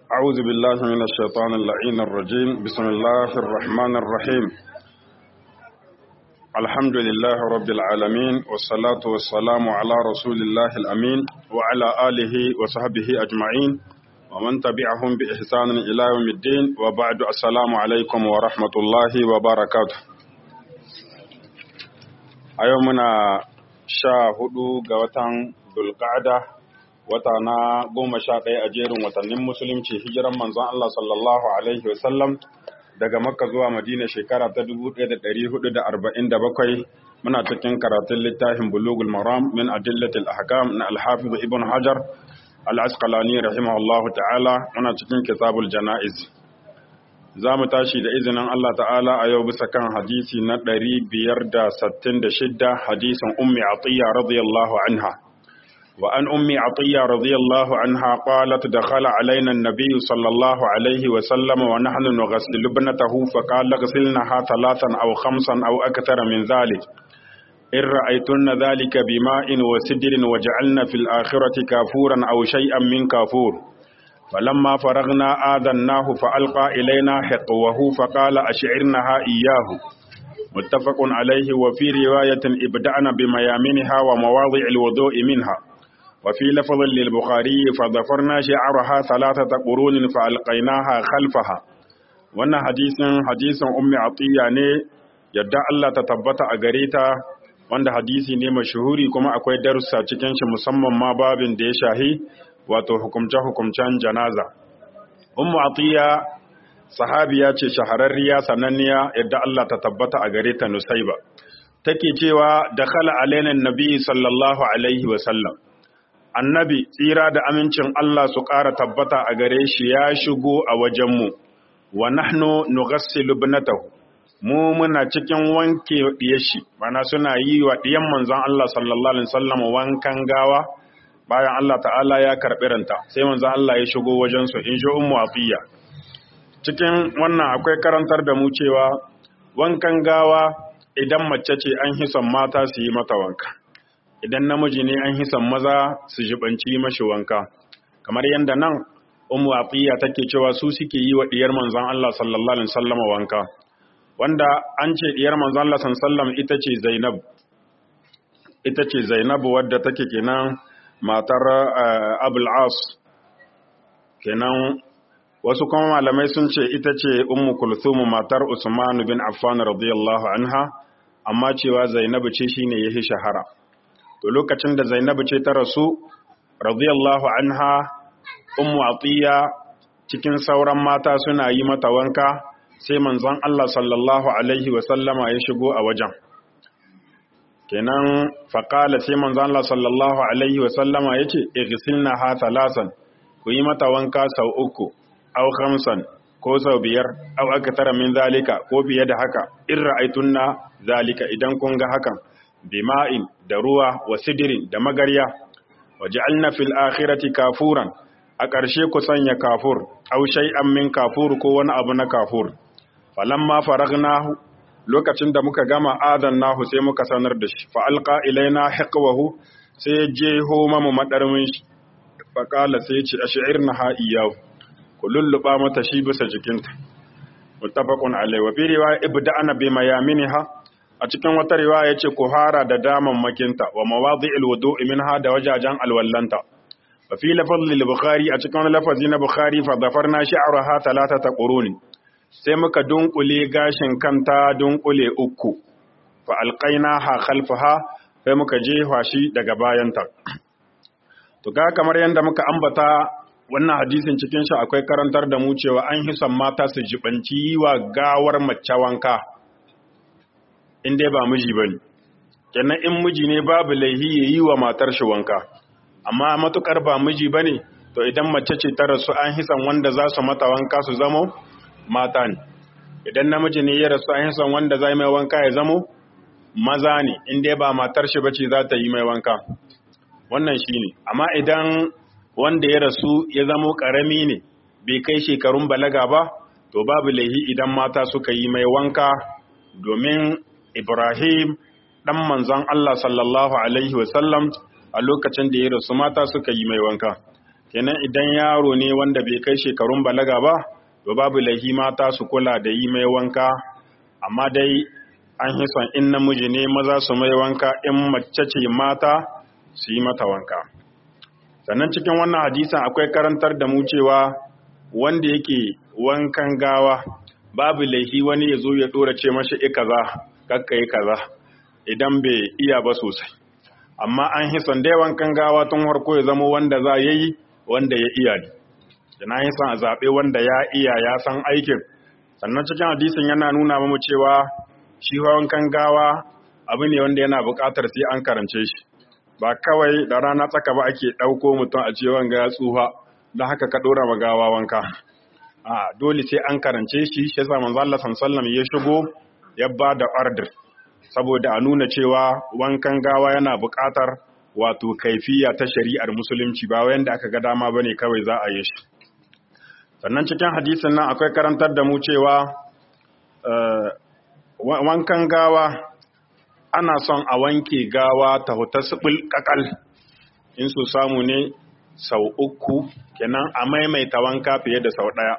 أعوذ بالله من الشيطان اللعين الرجيم بسم الله الرحمن الرحيم الحمد لله رب العالمين والصلاة والسلام على رسول الله الأمين وعلى آله وصحبه أجمعين ومن تبعهم بإحسان إلى يوم الدين وبعد السلام عليكم ورحمة الله وبركاته أيومنا شاهدوا قوة ذو القعدة wata na goma sha ɗaya a jerin watannin musulunci hijiran manzon Allah sallallahu alaihi wasallam daga makka zuwa madina shekara ta 1447 muna cikin karatun littafin bulugul maram min adillatil ahkam na alhafiz ibn hajar al-asqalani rahimahullah ta'ala muna cikin kitabul janaiz za mu tashi da izinin Allah ta'ala a yau bisa kan hadisi na 566 hadisin ummi atiya radiyallahu anha وأن أم عطية رضي الله عنها قالت دخل علينا النبي صلى الله عليه وسلم ونحن نغسل ابنته فقال اغسلنها ثلاثا أو خمسا أو أكثر من ذلك إن رأيتن ذلك بماء وسدر وجعلن في الآخرة كافورا أو شيئا من كافور فلما فرغنا آذناه فألقى إلينا حقوه فقال أشعرنها إياه متفق عليه وفي رواية ابدأنا بميامنها ومواضع الوضوء منها وفي لفظ للبخاري فظفرنا شعرها ثلاثة قرون فألقيناها خلفها wannan hadisin hadisin ummi atiya ne yadda Allah ta tabbata a gare ta wanda hadisi ne mashuhuri kuma akwai darussa cikin shi musamman ma babin da ya shahi wato hukumce hukumcen janaza ummu atiya sahabiya ce shahararriya sananniya yadda Allah ta tabbata a gare ta nusaiba take cewa dakhala alaina nabi sallallahu alaihi wa sallam annabi tsira da amincin Allah su ƙara tabbata a gare shi ya shigo a wajenmu wa nahnu nughassilu ibnatahu mu muna cikin wanke diyar shi mana suna yi wa diyan manzon Allah sallallahu alaihi wasallam wankan gawa bayan Allah ta'ala ya karbi ranta sai manzon Allah ya shigo wajen su in ji ummu afiya cikin wannan akwai karantar da mu cewa wankan gawa idan mace ce an hison mata su yi mata wanka idan namiji ne an hisan maza su jibanci mashi wanka kamar yadda nan umu afiya take cewa su suke yi wa diyar manzon Allah sallallahu alaihi wasallam wanka wanda an ce diyar manzon Allah sallallahu ita ce Zainab ita ce Zainab wadda take kenan matar Abul As kenan wasu kuma malamai sun ce ita ce ummu kulthum matar Usman bin Affan radiyallahu anha amma cewa Zainab ce shine yahi shahara to lokacin da Zainabu ce ta rasu radiyallahu anha ummu atiya cikin sauran mata suna yi mata wanka sai manzon Allah sallallahu alaihi wa sallama ya shigo a wajen kenan faqala sai manzon Allah sallallahu alaihi wa sallama yace igsilna ha thalasan ku yi mata wanka sau uku aw khamsan ko sau biyar aw akthara min zalika ko fiye da haka in ra'aytunna zalika idan kun ga hakan bima'in da ruwa wa sidirin da magarya waj'alna fil akhirati kafuran a ƙarshe ku sanya kafur aw shay'an min kafur ko wani abu na kafur falamma faragnahu lokacin da muka gama adannahu sai muka sanar da shi fa alqa ilaina hiqwahu sai je ho mamu madarmin shi fa qala sai ce ash'irna ha iyahu ku lulluba mata shi bisa jikinta muttafaqun alaihi wa fi riwaya ibda'ana bi mayaminha a cikin wata riwaya yace ku hara da daman makinta wa mawadi'il wudu'i minha da wajajen alwallanta wa fi lafaz lil bukhari a cikin lafazi na bukhari fa zafarna sha'raha thalathata qurun sai muka dunkule gashin kanta dunkule uku fa alqainaha khalfaha sai muka jefa shi daga bayanta to ga kamar yanda muka ambata wannan hadisin cikin shi akwai karantar da mu cewa an hisan mata su jibanci wa gawar mace wanka in dai ba miji bane kenan in miji ne babu laihi ya yi wa matar shi wanka amma matukar ba miji bane to idan mace ce ta rasu an hisan wanda za su mata wanka su zamo mata ne idan namiji ne ya rasu an hisan wanda za mai wanka ya zamo maza ne in dai ba matar shi bace za ta yi mai wanka wannan shine amma idan wanda ya rasu ya zamo karami ne bai kai shekarun balaga ba to babu laihi idan mata suka yi mai wanka domin Ibrahim ɗan manzon Allah sallallahu Alaihi wasallam a lokacin da ya rasu mata suka yi mai wanka. kenan idan yaro ne wanda bai kai shekarun balaga ba to babu lahi mata su kula da yi mai wanka amma dai an yi son in namiji ne maza su mai wanka in mace ce mata su yi mata wanka sannan cikin wannan hadisan akwai karantar da mu cewa wanda yake wankan gawa babu laifi wani ya zo ya dora ce mashi i kaza kakka yi kaza idan bai iya ba sosai amma an yi son dai wankan gawa tun harko ya zama wanda za ya yi wanda ya iya ne yana yi son a zaɓe wanda ya iya ya san aikin sannan cikin hadisin yana nuna mamu cewa shi wankan gawa abu ne wanda yana buƙatar sai an karance shi ba kawai da rana tsaka ba ake ɗauko mutum a cewa ga ya tsufa don haka ka ɗora ma gawa wanka a dole sai an karance shi shi yasa manzo Allah sallallahu ya shigo ya ba da order saboda a nuna cewa wankan gawa yana buƙatar wato kaifiya ta shari'ar musulunci ba wanda aka ga dama bane kawai za a yi shi sannan cikin hadisin nan akwai karantar da mu cewa wankan gawa ana son a wanke gawa ta huta sibil kakal in so samu ne sau uku kenan a maimaita wanka fiye da sau ɗaya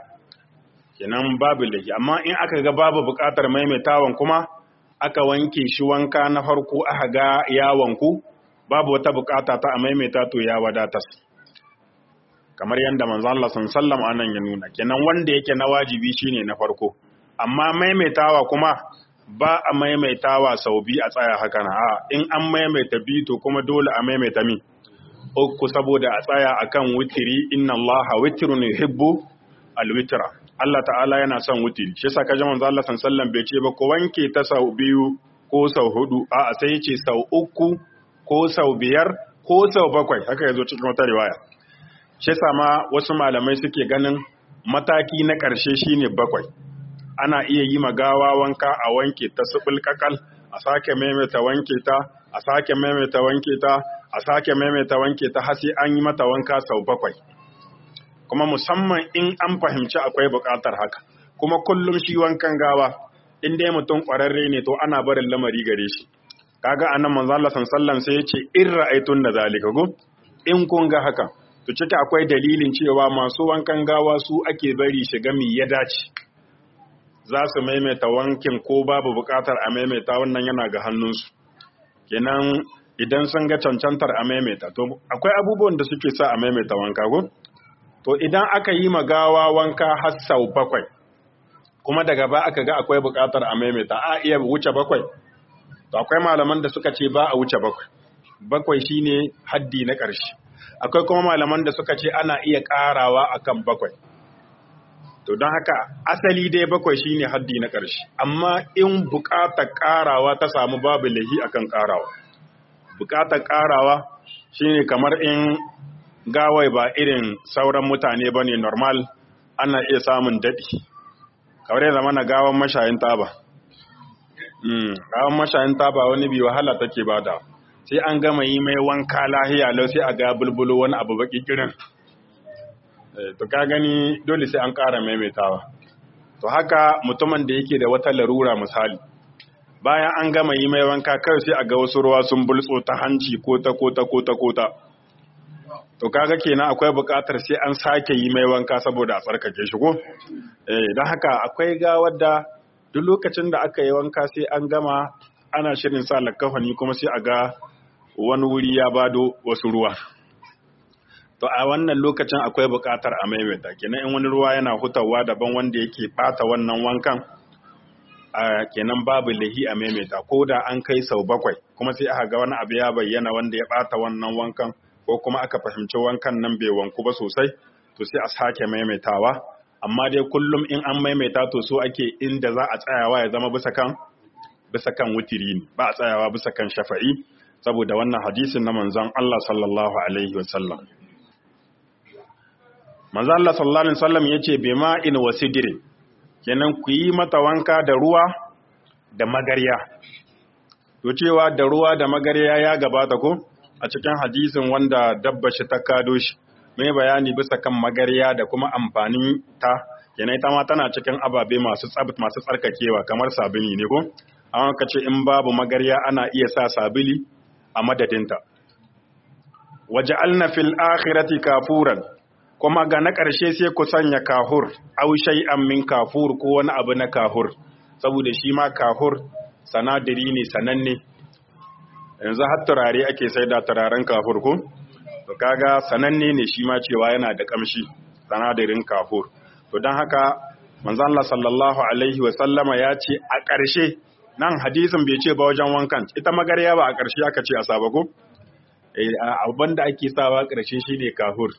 kenan babu laifi amma in aka ga babu buƙatar maimaitawan kuma aka wanke shi wanka na farko aka ga ya wanku babu wata buƙata ta a maimaita to ya wadatas kamar yadda manzo Allah sallallahu anan ya nuna kenan wanda yake na wajibi shine na farko amma maimaitawa kuma ba a maimaitawa sau biyu a tsaya haka na a in an maimaita biyu to kuma dole a maimaita mi uku saboda a tsaya akan witiri inna Allah witrun yuhibbu alwitra Allah ta'ala yana son witiri shi yasa kaje manzo Allah sallallahu bai ce ba ko wanke ta sau biyu ko sau hudu a sai yace sau uku ko sau biyar ko sau bakwai haka yazo cikin wata riwaya shi yasa ma wasu malamai suke ganin mataki na ƙarshe shine bakwai ana iya yi magawa wanka a wanke ta subul kakal a sake maimaita wanke ta a sake maimaita wanke ta a sake maimaita wanke ta har sai an yi mata wanka sau bakwai kuma musamman in an fahimci akwai buƙatar haka kuma kullum shi wankan gawa in dai mutum ƙwararre ne to ana barin lamari gare shi kaga anan manzo Allah sallallahu sai ya ce in ra'aytun da zalika go in kun ga haka to ciki akwai dalilin cewa masu wankan gawa su ake bari shiga mi ya dace za su maimaita wankin ko babu buƙatar a maimaita wannan yana ga hannunsu kenan idan sun ga cancantar a maimaita to akwai abubuwan da suke sa a maimaita wanka ko to idan aka yi magawa wanka har sau bakwai kuma daga ba aka ga akwai buƙatar a maimaita a iya wuce bakwai to akwai malaman da suka ce ba a wuce bakwai bakwai shine haddi na ƙarshe akwai kuma malaman da suka ce ana iya ƙarawa akan bakwai to don haka asali dai bakwai shine haddi na ƙarshe amma in buƙatar ƙarawa ta samu babu lahi akan ƙarawa buƙatar ƙarawa shine kamar in gawai ba irin sauran mutane ba ne normal ana iya samun daɗi kamar ya zama na gawan mashayin taba gawan mashayin taba wani bi wahala take bada sai an gama yi mai wanka lahiya lau sai a ga bulbulo wani abu baki kirin to ka gani dole sai an ƙara maimaitawa to haka mutumin da yake da wata larura misali bayan an gama yi mai wanka kawai sai a ga wasu ruwa sun bultso ta hanci ko ta ko ta ko ta ko ta to kaga kenan akwai buƙatar sai an sake yi mai wanka saboda a tsarkake shi ko eh don haka akwai gawar da duk lokacin da aka yi wanka sai an gama ana shirin sa lakafani kuma sai a ga wani wuri ya bado wasu ruwa to a wannan lokacin akwai buƙatar a maimaita kenan in wani ruwa yana hutawa daban wanda yake bata wannan wankan a kenan babu lahi a maimaita ko da an kai sau bakwai kuma sai aka ga wani abu ya bayyana wanda ya bata wannan wankan ko kuma aka fahimci wankan nan bai wanku ba sosai to sai a sake maimaitawa amma dai kullum in an maimaita to so ake inda za a tsayawa ya zama bisa kan bisa kan wutiri ne ba a tsayawa bisa kan shafa'i saboda wannan hadisin na manzon Allah sallallahu alaihi wasallam manzon Allah sallallahu alaihi wasallam yace bima in wasidrin kenan ku yi mata wanka da ruwa da magarya to cewa da ruwa da magarya ya gabata ko a cikin hadisin wanda dabba shi ta kado shi mai bayani bisa kan magarya da kuma amfanin ta kenan ita ma tana cikin ababe masu tsabt masu tsarkakewa kamar sabili ne ko an ka ce in babu magarya ana iya sa sabili a madadinta waja'alna fil akhirati kafuran kuma ga na ƙarshe sai ku sanya kahur au shay'an min kafur ko wani abu na kahur saboda shi ma kahur sanadiri ne sananne yanzu har turare ake sai da turaren kafur ko to kaga sananne ne shi ma cewa yana da kamshi sanadirin kafur to don haka manzo Allah sallallahu alaihi wa sallama ya ce a ƙarshe nan hadisin bai ce ba wajen wankan ita magarya ba a ƙarshe aka ce a saba ko abin da ake sawa ƙarshe shine kahur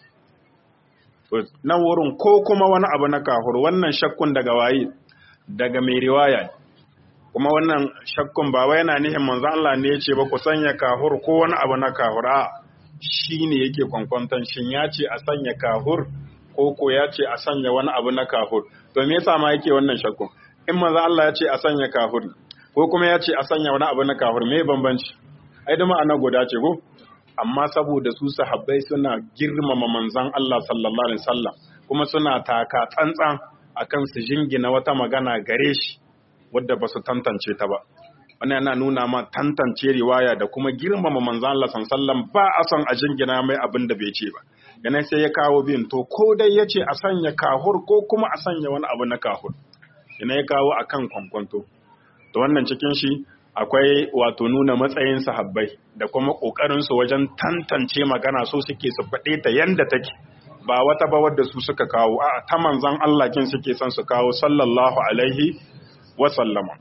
nan wurin ko kuma wani abu na kahur wannan shakkun daga waye daga mai riwaya kuma wannan shakkun ba wai yana nihin manzo Allah ne yace ba ku sanya kahur ko wani abu na kahur a shine yake kwankwantan shin ya ce a sanya kahur ko ko ya ce a sanya wani abu na kahur to me yasa ma yake wannan shakkun in manzo Allah ya ce a sanya kahur ko kuma ya ce a sanya wani abu na kahur me bambanci ai da ma'ana guda ce ko amma saboda su sahabbai suna girmama manzon Allah sallallahu alaihi wasallam kuma suna taka tsantsan akan su jingina wata magana gare shi wadda ba su tantance ta ba wannan yana nuna ma tantance riwaya da kuma girmama manzon Allah sallallahu alaihi wasallam ba a son a jingina mai abin da bai ce ba yana sai ya kawo bin to ko dai ya ce a sanya kahur ko kuma a sanya wani abu na kahur yana ya kawo akan kwankwanto to wannan cikin shi akwai wato nuna matsayin sahabbai da kuma ƙoƙarinsu wajen tantance magana so suke su faɗe ta yanda take ba wata ba wadda su suka kawo a ta manzan Allah kin suke son su kawo sallallahu alaihi wa sallama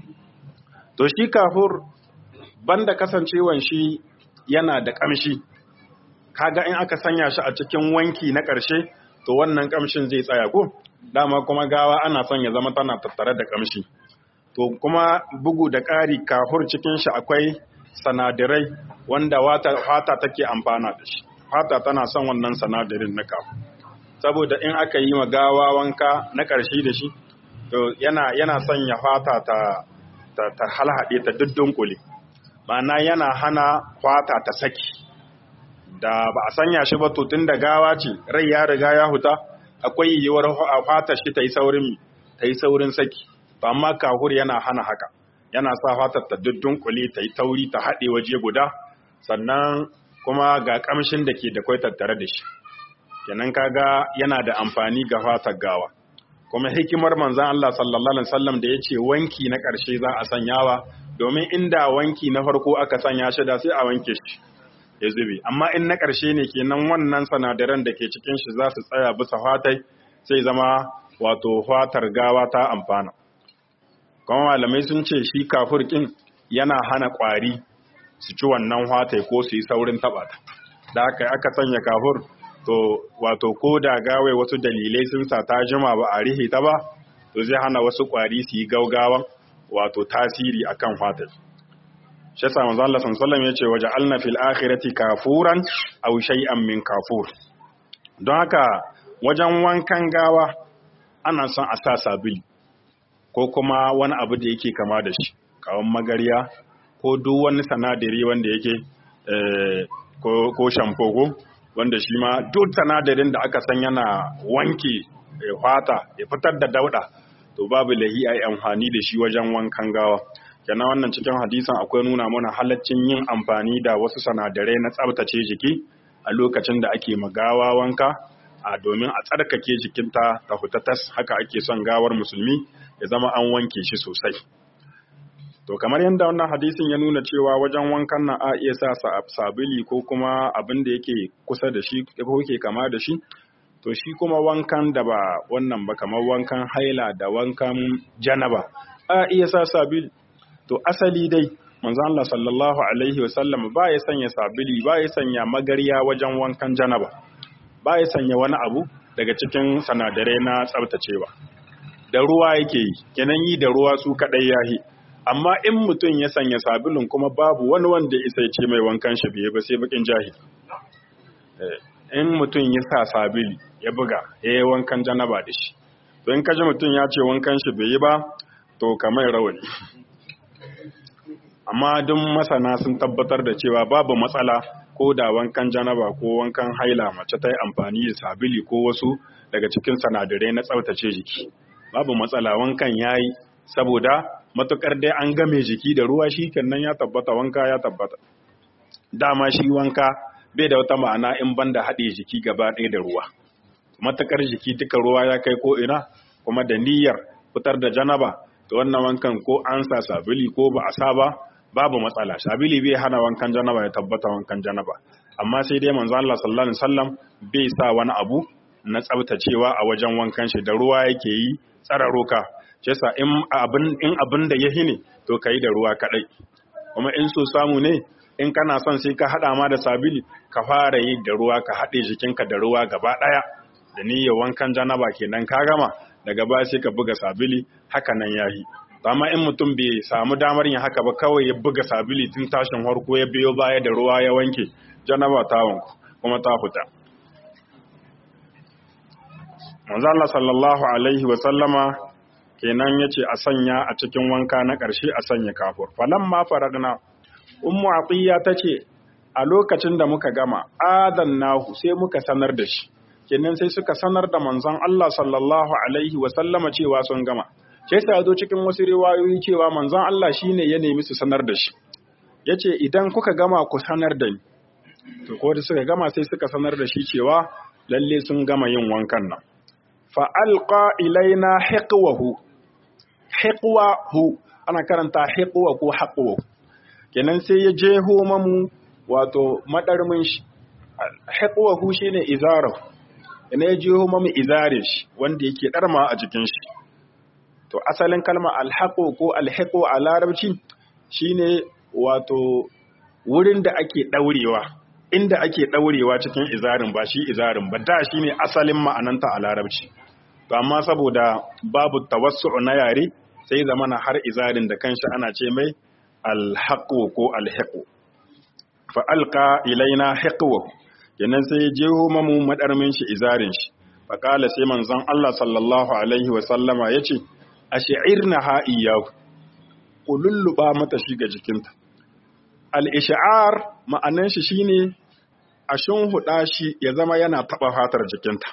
to shi kafur banda kasancewan shi yana da ƙamshi kaga in aka sanya shi a cikin wanki na ƙarshe to wannan ƙamshin zai tsaya ko dama kuma gawa ana son ya zama tana tattare da ƙamshi to kuma bugu da ƙari kahur cikin shi akwai sanadirai wanda fata take amfana da shi fata tana son wannan sanadirin na kahur saboda in aka yi ma gawa wanka na ƙarshe da shi to yana yana sanya fata ta ta, ta halhaɗe ta duddunƙule ma'ana yana hana fata ta saki da ba a sanya shi ba to tun da gawa ce rai ya riga ya huta akwai yiwuwar fata shi ta yi saurin ta yi saurin saki to amma kahur yana hana haka yana sa fatar ta duddunƙule ta yi tauri ta haɗe waje guda sannan kuma ga ƙamshin da ke da kwai tattare da shi kenan kaga yana da amfani ga fatar gawa kuma hikimar manzon Allah sallallahu alaihi wasallam da yace wanki na ƙarshe za a sanyawa domin inda wanki na farko aka sanya shi da sai a wanke shi ya zube amma in na ƙarshe ne kenan wannan sanadaran da ke cikin shi za su tsaya bisa fatai sai zama wato fatar gawa ta amfana kuma malamai sun ce shi kafur kin yana hana ƙwari su ci wannan fatai ko su yi saurin taɓa ta da haka aka sanya kafur to wato ko da gawai wasu dalilai sun sa ta jima ba a rihe ta ba to zai hana wasu ƙwari su yi gaugawan wato tasiri akan fatai shi yasa manzo Allah sallallahu alaihi yace waje alna fil akhirati kafuran aw shay'an min kafur don haka wajen wankan gawa ana son a sa sabili ko kuma wani abu da yake kama da shi kawan magarya ko duk wani sanadari wanda yake ko ko shampo ko wanda shi ma duk sanadarin da aka san yana wanke fata ya fitar da dauda to babu lahi ai amfani da shi wajen wankan gawa kenan wannan cikin hadisan akwai nuna mana halaccin yin amfani da wasu sanadarai na tsabtace jiki a lokacin da ake magawa wanka a domin a tsarkake jikinta ta hutatas haka ake son gawar musulmi ya zama an wanke shi sosai to kamar yadda wannan hadisin ya nuna cewa wajen wankan nan a iya sa sabili ko kuma abin da yake kusa da shi ko yake kama da shi to shi kuma wankan da ba wannan ba kamar wankan haila da wankan janaba a iya sa sabili to asali dai manzo Allah sallallahu alaihi wasallam ba ya sanya sabili ba ya sanya magarya wajen wankan janaba ba ya sanya wani abu daga cikin sanadarai na tsabtacewa da ruwa yake yi kenan yi da ruwa su kadai yahi amma in mutum ya sanya sabulun kuma babu wani wanda isa ce mai wankan shi biye ba sai bakin jahili in mutum ya sa sabili ya buga ya yi wankan janaba da shi to in kaji mutum ya ce wankan shi bai yi ba to kamar rawani amma duk masana sun tabbatar da cewa babu matsala ko da wankan janaba ko wankan haila mace ta yi amfani da sabili ko wasu daga cikin sanadarai na tsaftace jiki babu matsala wankan ya yi saboda matukar dai an game jiki da ruwa shi nan ya tabbata wanka ya tabbata dama shi wanka bai da wata ma'ana in banda haɗe jiki gaba ɗaya da ruwa matakar jiki duka ruwa ya kai ko ina kuma da niyyar fitar da janaba to wannan wankan ko an sa sabili ko ba a sa ba babu matsala sabili bai hana wankan janaba ya tabbata wankan janaba amma sai dai manzo Allah sallallahu alaihi wasallam bai sa wani abu na tsabtacewa a wajen wankan shi da ruwa yake yi tsararoka shi yasa in abin in abin da ya hine to kai da ruwa kadai kuma in so samu ne in kana son sai ka hada ma da sabili ka fara yi da ruwa ka hade jikinka da ruwa gaba daya da niyyar wankan janaba kenan ka gama daga baya sai ka buga sabili haka nan yayi amma in mutum bai samu damar yin haka ba kawai ya buga sabili tun tashin harko ya biyo baya da ruwa ya wanke janaba ta wanku kuma ta fita manzo Allah sallallahu alaihi wa sallama kenan yace a sanya a cikin wanka na ƙarshe a sanya kafur falamma faragna ummu atiya tace a lokacin da muka gama adannahu sai muka sanar da shi kenan sai suka sanar da manzon Allah sallallahu alaihi wa sallama cewa sun gama sai sa zo cikin wasu riwayoyi cewa manzon Allah shine ya nemi su sanar da shi yace idan kuka gama ku sanar da ni to ko da suka gama sai suka sanar da shi cewa lalle sun gama yin wankan nan fa alqa ilaina hiqwahu hiqwahu ana karanta hiqwa ko haqwa kenan sai ya jeho mamu wato madarmin shi hiqwahu shine izarahu ina ya jeho mamu izarin shi wanda yake darma a jikin shi to asalin kalma alhaqu ko alhiqu a larabci shine wato wurin da ake daurewa inda ake daurewa cikin izarin ba shi izarin ba da shine asalin ma'ananta a larabci to amma saboda babu tawassu'u na yare sai zamana har izarin da kanshi ana ce mai alhaqu ko alhiqu fa alqa ilaina hiqwa kenan sai jeho mamu madarmin shi izarin shi fa kala sai manzon Allah sallallahu alaihi wa sallama yace ash'irna ha iyahu ku lulluba mata shi ga jikinta al-ish'ar ma'anan shi shine a shunhuda shi ya zama yana taba fatar jikinta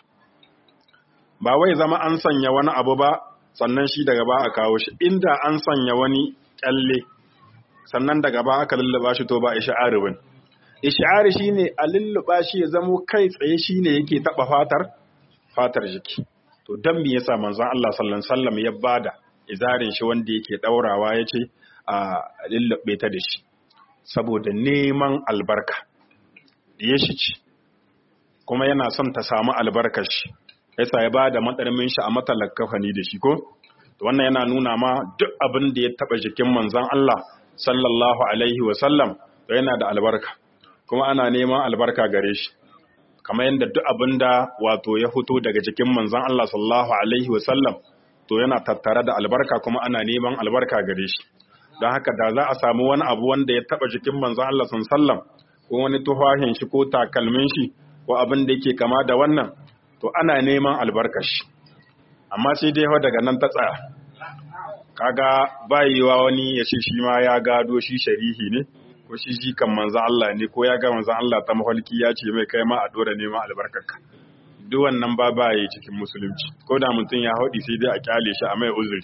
ba wai zama an sanya wani abu ba sannan shi daga ba a kawo shi inda an sanya wani kyalle sannan daga ba aka lulluba shi to ba ish'ari bane ish'ari shine a lulluba shi ya zamo kai tsaye shine yake taba fatar fatar jiki to dan me yasa manzon Allah sallallahu alaihi wasallam ya bada izarin shi wanda yake daurawa yace a lullube ta da shi saboda neman albarka ya shi ci kuma yana son ta samu albarkar shi yasa ya bada madarmin shi a matalakafani da shi ko to wannan yana nuna ma duk abin da ya taba jikin manzon Allah sallallahu alaihi wasallam to yana da albarka kuma ana neman albarka gare shi kamar yadda duk abin da wato ya fito daga jikin manzon Allah sallallahu alaihi wasallam to yana tattare da albarka kuma ana neman albarka gare shi don haka da za a samu wani abu wanda ya taba jikin manzon Allah sallallahu ko wani tufahin shi ko takalmin shi ko abin da yake kama da wannan to ana neman albarkar shi amma sai dai daga nan ta tsaya kaga bayewa wani ya ce shi ma ya gado shi sharihi ne ko shi shi kan manzan Allah ne ko ya ga manzan Allah ta mahalki ya ce mai kai ma a dora neman albarkarka duk wannan ba ba yi cikin musulunci ko da mutum ya haɗi sai dai a kyale shi a mai uzuri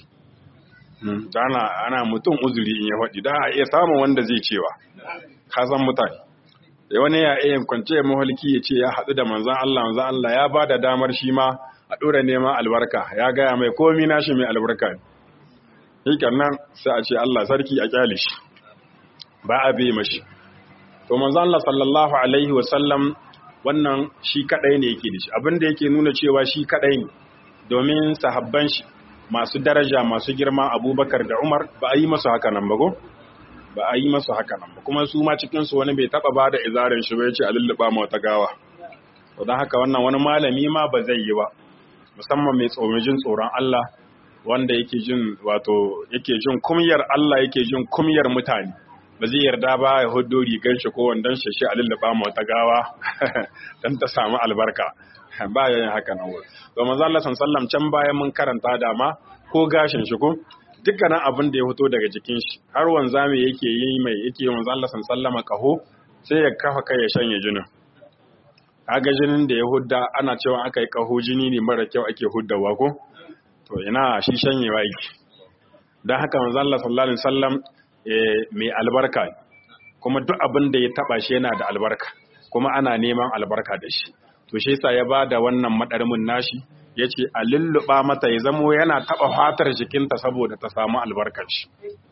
ana ana mutum uzuri in ya haɗi da a iya samun wanda zai cewa ka san mutane da wani ya iya kwance mahalki ya ce ya haɗu da manzan Allah manzan Allah ya ba da damar shi ma a dora neman albarka ya gaya mai komi nashi mai albarka ne hikan nan sai a ce Allah sarki a kyale shi ba a bi mashi to manzo Allah sallallahu alaihi wa sallam wannan shi kadai ne yake da shi abinda yake nuna cewa shi kadai ne domin sahabban shi masu daraja masu girma Abubakar da Umar ba a yi masu haka nan ba go ba a yi masu haka nan ba kuma su ma cikin su wani bai taba bada izarin shi ba yace a lulluba mu wata gawa to dan haka wannan wani malami ma ba zai yi ba musamman mai tsoron tsoron Allah wanda yake jin wato yake jin kumyar Allah yake jin kumyar mutane ba zai yarda ba ya hudo rigar shi ko wandon shi shi a lullaba ma wata gawa dan ta samu albarka ba ya yin haka nan wuri to manzo Allah sallallahu can bayan mun karanta dama ko gashin shi ko dukkanin abin da ya fito daga jikin shi har wanzami yake yi mai yake manzo Allah sallallahu kaho sai ya kafa kai ya shanye jinin kaga jinin da ya hudda ana cewa aka yi kaho jini ne mara kyau ake huddawa ko to ina shi shanyewa yake don haka manzo Allah sallallahu alaihi wasallam mai albarka kuma duk abin da ya taba shi yana da albarka kuma ana neman albarka da shi to shi yasa ya bada wannan madarmin nashi yace a lulluba mata ya zamo yana taba fatar jikinta saboda ta samu albarkar shi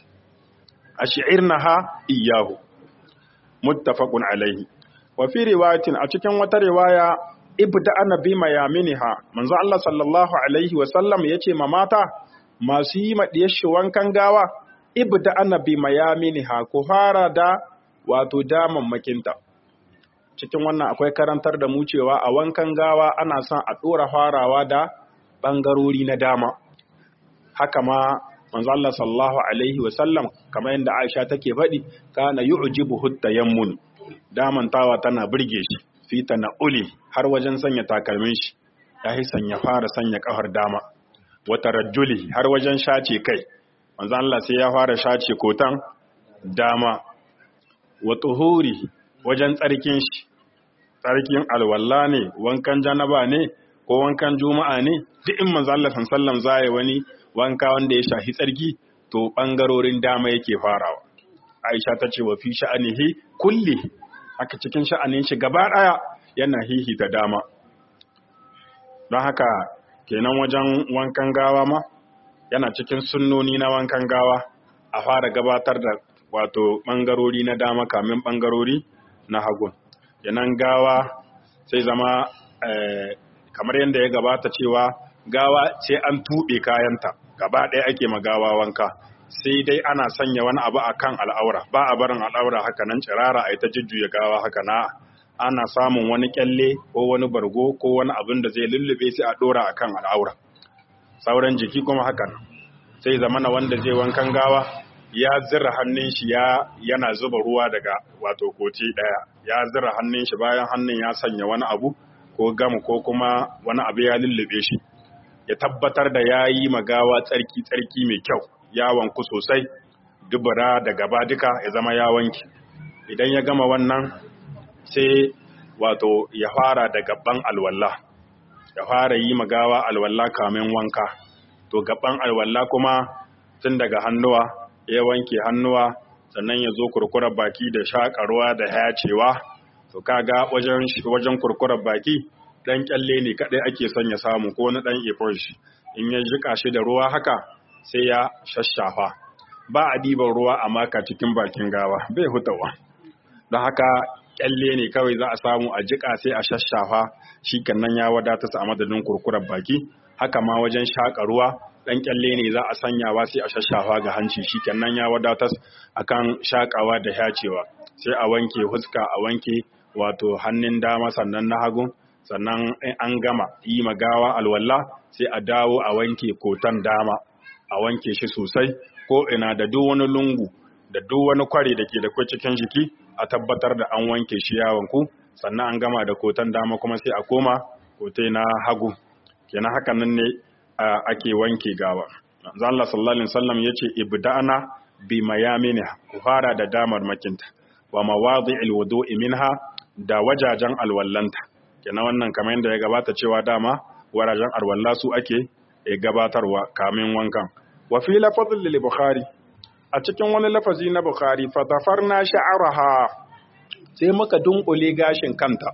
ash'irnaha iyyahu muttafaqun alaihi wa fi riwayatin a cikin wata riwaya ibda annabi mayaminiha manzo Allah sallallahu alaihi wa sallam yace ma mata masu yi ma shi wankan gawa ibda annabi mayaminiha ku fara da wato daman makinta cikin wannan akwai karantar da mu cewa a wankan gawa ana son a dora farawa da bangarori na dama haka ma manzo Allah sallallahu alaihi wa sallam kamar yadda Aisha take faɗi kana yu'jibu hutayammun damantawa tana burge shi fita na uli har wajen sanya takalmin shi ya yi sanya fara sanya kafar dama wata rajuli har wajen shace kai manzo Allah sai ya fara shace kotan dama wa tuhuri wajen tsarkin shi tsarkin alwalla ne wankan janaba ne ko wankan juma'a ne duk in manzo Allah sallallahu zai wani wanka wanda ya shahi tsarki to bangarorin dama yake farawa Aisha ta ce wa fi sha'anihi kulli haka cikin sha'anin shi gaba ɗaya yana hihita dama don haka kenan wajen wankan gawa ma yana cikin sunnoni na wankan gawa a fara gabatar da wato ɓangarori na dama kamin ɓangarori na hagun yanan gawa sai zama kamar yadda ya gabata cewa gawa sai an tuɓe kayanta gaba ɗaya ake magawa wanka sai dai ana sanya wani abu a kan al'aura ba a barin al'aura haka nan cirara a ita jujjuya gawa haka na ana samun wani kyalle ko wani bargo ko wani abin da zai lullube sai a ɗora a kan al'aura sauran jiki kuma haka nan sai zamana wanda zai wankan gawa ya zira hannun shi ya yana zuba ruwa daga wato koti ɗaya ya zira hannun shi bayan hannun ya sanya wani abu ko gam ko kuma wani abu ya lullube shi ya tabbatar da ya yi magawa tsarki tsarki mai kyau ya wanku sosai dubura da gaba duka ya zama ya wanki idan ya gama wannan sai wato ya fara da gaban alwalla ya fara yi magawa alwalla kamin wanka to gaban alwalla kuma tun daga hannuwa ya wanke hannuwa sannan ya zo kurkurar baki da shakarwa da hayacewa to kaga wajen wajen kurkurar baki dan kyalle ne kadai ake son ya samu ko na dan shi in ya jika shi da ruwa haka sai ya shashafa ba a diban ruwa a maka cikin bakin gawa bai hutawa don haka kyalle ne kawai za a samu a jika sai a shashafa shi nan ya wadata su a madadin kurkurar baki haka ma wajen shaƙa ruwa ɗan kyalle ne za a sanyawa sai a shashafa ga hanci shi nan ya wadata akan shaƙawa da yacewa sai a wanke huska a wanke wato hannun dama sannan na hagu sannan an gama yi magawa alwala sai a dawo a wanke kotan dama a wanke shi sosai ko ina da duk wani lungu da duk wani kwari da ke da kwai cikin jiki a tabbatar da an wanke shi yawanku sannan an gama da kotan dama kuma sai a koma kotai na hagu kenan hakan nan ne ake wanke gawa manzo Allah sallallahu alaihi wasallam yace ibda'na bi mayaminiha ku fara da damar makinta wa mawadi'il wudu'i minha da wajajen alwallanta kenan wannan kamar yadda ya gabata cewa dama warajen alwalla su ake gabatarwa kamin wankan wa fi lafazin lil bukhari a cikin wani lafazi na bukhari fa tafarna sha'araha sai muka dunkule gashin kanta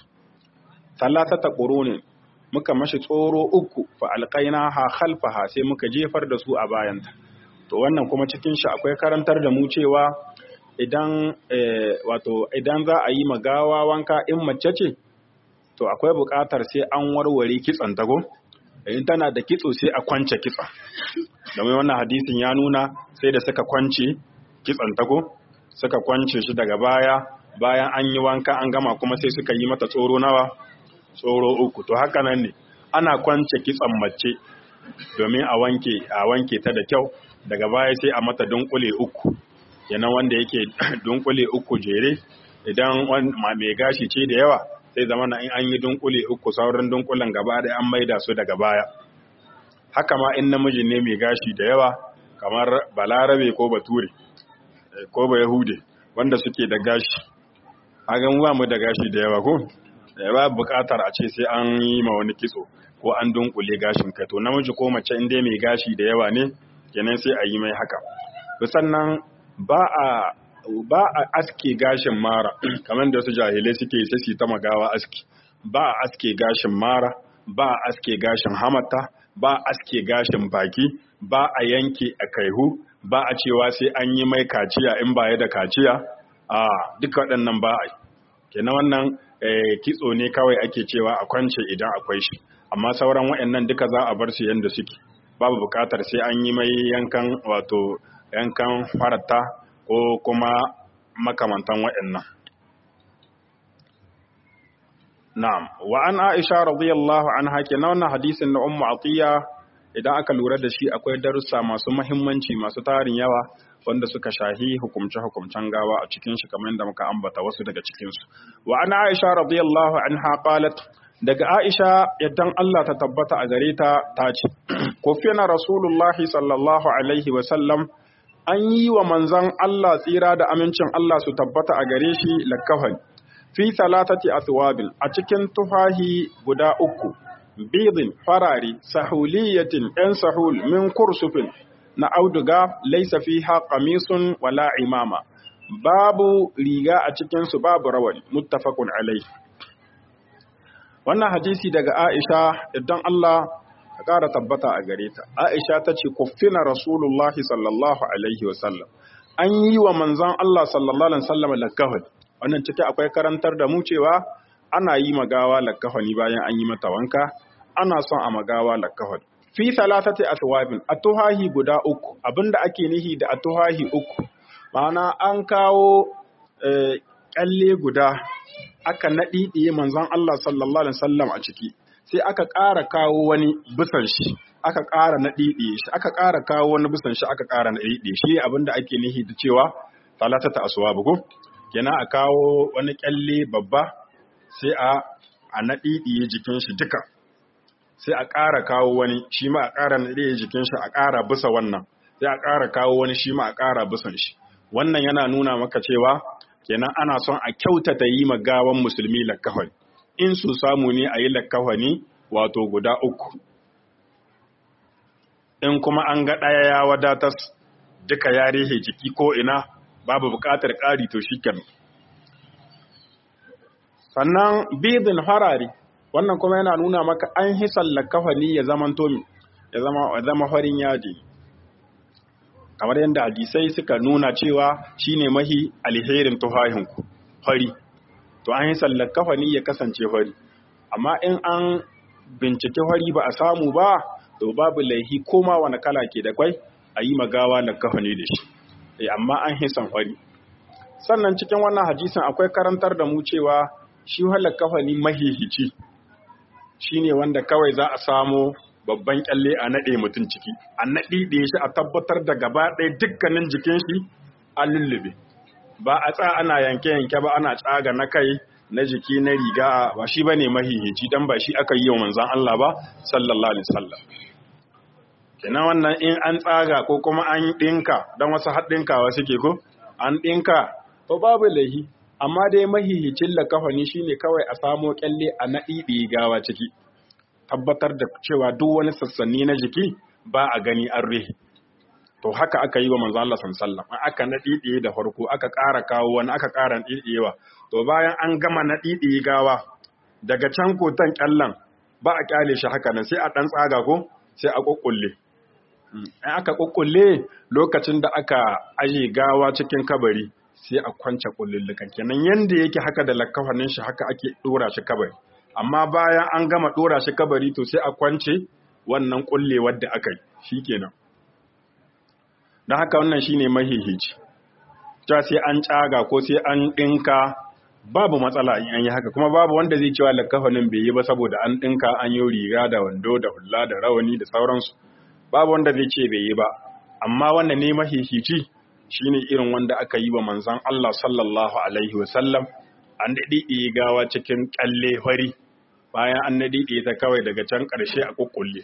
talatata qurunin muka mashi tsoro uku fa alqainaha khalfaha sai muka jefar da su a bayanta to wannan kuma cikin shi akwai karantar da mu cewa idan wato idan za a yi magawa wanka in mace ce to akwai buƙatar sai an warware kitson tago in tana da kitso sai a kwance kitson domin wannan hadisin ya nuna sai da suka kwance kitson tago suka kwance shi daga baya bayan an yi wanka an gama kuma sai suka yi mata tsoro nawa tsoro uku to haka nan ne ana kwance kitson mace domin a wanke a wanke ta da kyau daga baya sai a mata dunkule uku kenan wanda yake dunkule uku jere idan mai gashi ce da yawa sai zama na in an yi dunkule uku sauran dunkulen gaba da an maida su daga baya haka ma in namiji ne mai gashi da yawa kamar balarabe ko bature ko ba yahude wanda suke da gashi hagan ba mu da gashi da yawa ko ba bukatar a ce sai an yi ma wani kitso ko an dunkule gashin kai to namiji ko mace in dai mai gashi da yawa ne kenan sai a yi mai haka sannan ba a ba a aske gashin mara kamar da su jahilai suke sai su ta magawa aski ba a aske gashin mara ba a aske gashin hamata ba a aske gashin baki ba a yanke a kaihu ba a cewa sai an yi mai kaciya in baya da kaciya a duka waɗannan ba a yi kenan wannan kitso ne kawai ake cewa a kwance idan akwai shi amma sauran waɗannan duka za a bar su yadda suke babu buƙatar sai an yi mai yankan wato yankan farata ko kuma makamantan waɗannan na'am wa an aisha radiyallahu anha kenan wannan hadisin na ummu atiya idan aka lura da shi akwai darussa masu muhimmanci masu tarin yawa wanda suka shahi hukumce-hukumcen gawa a cikin shi kamar yadda muka ambata wasu daga cikinsu. Wa ana Aisha radiyallahu anha qalat daga Aisha yaddan Allah ta tabbata a gare ta ta ce, Kofina Rasulullahi sallallahu alaihi wa sallam an yi wa manzon Allah tsira da amincin Allah su tabbata a gare shi lakkafan fi salatati aswabin a cikin tufahi guda uku bidin farari sahuliyatin ɗan sahul min kursufin na auduga laisa fiha qamisun wala imama babu riga a cikin su babu rawani muttafaqun alai wannan hadisi daga Aisha idan Allah ya ƙara tabbata a gare ta Aisha ta ce kuffina rasulullahi sallallahu alaihi wasallam an yi wa manzon Allah sallallahu alaihi wasallam lakahul wannan cike akwai karantar da mu cewa ana yi magawa lakahuni bayan an yi mata wanka ana son a magawa lakahul fi salatati aswabin atuhahi guda uku abinda ake nihi da atuhahi uku ma'ana an kawo kyalle guda aka naɗiɗiye manzon Allah sallallahu alaihi wasallam a ciki sai aka ƙara kawo wani bisan shi aka ƙara naɗiɗiye shi aka ƙara kawo wani bisan shi aka ƙara naɗiɗiye shi abinda ake nihi da cewa salatata aswabu ko kenan a kawo wani kyalle babba sai a a naɗiɗiye jikin shi duka sai a ƙara kawo wani shi ma a ƙara naɗe jikin shi a ƙara bisa wannan sai a ƙara kawo wani shi ma a ƙara bisan shi wannan yana nuna maka cewa kenan ana son a kyautata yi ma gawan musulmi lakkafani in su samu ne a yi lakkafani wato guda uku in kuma an ga ɗaya ya wadatas duka ya rehe jiki ko ina babu buƙatar ƙari to shi sannan bidin harari wannan kuma yana nuna maka an hisan lakafani ya zama tomi ya zama zama farin yaji kamar yadda hadisai suka nuna cewa shine mahi alherin tuhahinku fari to an hisan lakafani ya kasance fari amma in an bincike fari ba a samu ba to babu laihi koma wani kala ke da kwai a yi magawa lakafani da shi amma an hisan fari sannan cikin wannan hadisin akwai karantar da mu cewa shi halar kafani mahihici shi ne wanda kawai za a samo babban kyalle a naɗe mutum ciki a naɗi ɗaya shi a tabbatar da gaba ɗaya dukkanin jikin shi a lullube ba a tsa ana yanke-yanke ba ana tsaga na kai na jiki na riga ba shi ba ne mahihici don ba shi aka yi wa manzan Allah ba sallallahu alaihi wasallam kenan wannan in an tsaga ko kuma an ɗinka don wasu haɗinkawa suke ko an ɗinka to babu laihi amma dai mahihicin lakafani shine kawai a samo kyalle a naɗiɗi gawa ciki tabbatar da cewa duk wani sassanni na jiki ba a gani an rihi to haka aka yi wa manzo Allah sallallahu aka naɗiɗiye da farko aka ƙara kawo wani aka ƙara naɗiɗiyewa to bayan an gama naɗiɗiye gawa daga can kotan kyallan ba a kyale shi haka nan sai a ɗan tsaga ko sai a ƙuƙƙulle in aka ƙuƙƙulle lokacin da aka aje gawa cikin kabari sai a kwance kullullukan kenan yanda yake haka da lakafanin shi haka ake dora shi kabari amma bayan an gama dora shi kabari to sai a kwance wannan kullewar da aka yi shikenan dan haka wannan shine mahihici ta sai an tsaga ko sai an dinka babu matsala in an yi haka kuma babu wanda zai cewa lakafanin bai yi ba saboda an dinka an yi riga da wando da hulla da rawani da sauransu babu wanda zai ce bai yi ba amma wannan ne mahihici shine irin wanda aka yi wa manzan Allah sallallahu Alaihi wasallam an daɗiɗe gawa cikin ƙalle fari bayan an naɗiɗe ta kawai daga can ƙarshe a ƙuƙulle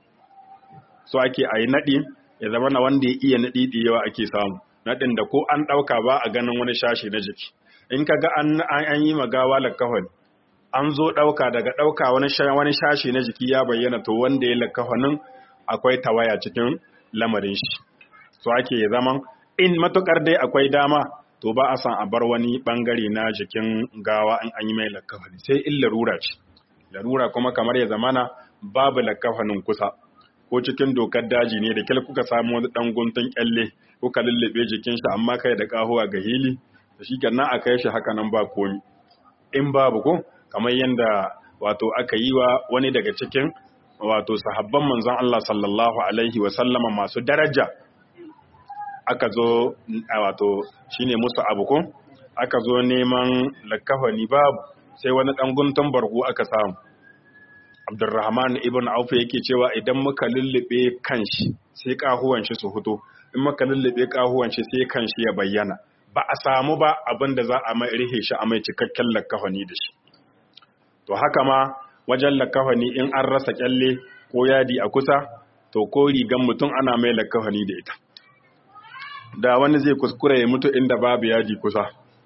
so ake a yi naɗi ya zama na wanda ya iya naɗiɗe yawa ake samu naɗin da ko an ɗauka ba a ganin wani shashi na jiki in ka ga an yi magawa lakahon an zo ɗauka daga ɗauka wani shashi na jiki ya bayyana to wanda ya lakahonin akwai tawaya cikin lamarin shi so ake ya zama in matukar dai akwai dama to ba a san a bar wani bangare na jikin gawa in an yi mai lakafani sai in larura ce larura kuma kamar ya zamana babu lakafanin kusa ko cikin dokar daji ne da kyal kuka samu wani dan guntun kyalle kuka lullube jikin shi amma kai da kahuwa ga hili da shi kenan a kai shi haka nan ba komi in babu ko kamar yadda wato aka yi wa wani daga cikin wato sahabban manzon Allah sallallahu alaihi wa sallama masu daraja aka zo wato shine musu abu ko aka zo neman lakafani babu sai wani dan guntun bargo aka samu Abdurrahman ibn Auf yake cewa idan muka lullube kanshi sai kahuwan shi su fito in muka lullube kahuwan shi sai kanshi ya bayyana ba a samu ba abin da za a mai rihe shi a mai cikakken lakafani da shi to haka ma wajen lakafani in an rasa kyalle ko yadi a kusa to ko rigan mutum ana mai lakafani da ita da wani zai kuskure ya mutu inda babu yadi kusa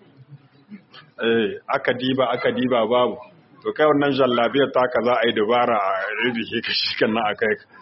eh aka diba aka diba babu to kai wannan jallabiyar taka za a yi dabara a rihe ka shi kan nan a kai ka